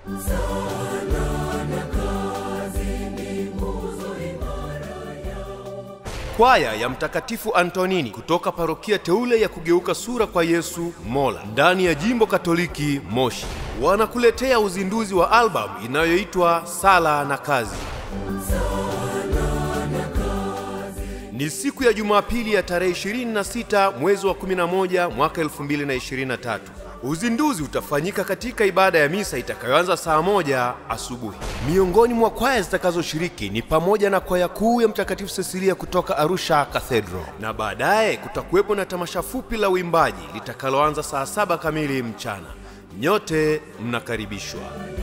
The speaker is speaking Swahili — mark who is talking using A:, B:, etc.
A: Kwaya ya Mtakatifu Antonini kutoka parokia teule ya kugeuka sura kwa Yesu Mola ndani ya jimbo Katoliki Moshi wanakuletea uzinduzi wa albamu inayoitwa Sala na Kazi. Ni siku ya Jumapili ya tarehe 26 mwezi wa 11 mwaka 2023. Uzinduzi utafanyika katika ibada ya misa itakayoanza saa moja asubuhi. Miongoni mwa kwaya zitakazoshiriki ni pamoja na kwaya kuu ya Mtakatifu Cecilia kutoka Arusha Cathedral, na baadaye kutakuwepo na tamasha fupi la uimbaji litakaloanza saa saba kamili mchana. Nyote mnakaribishwa.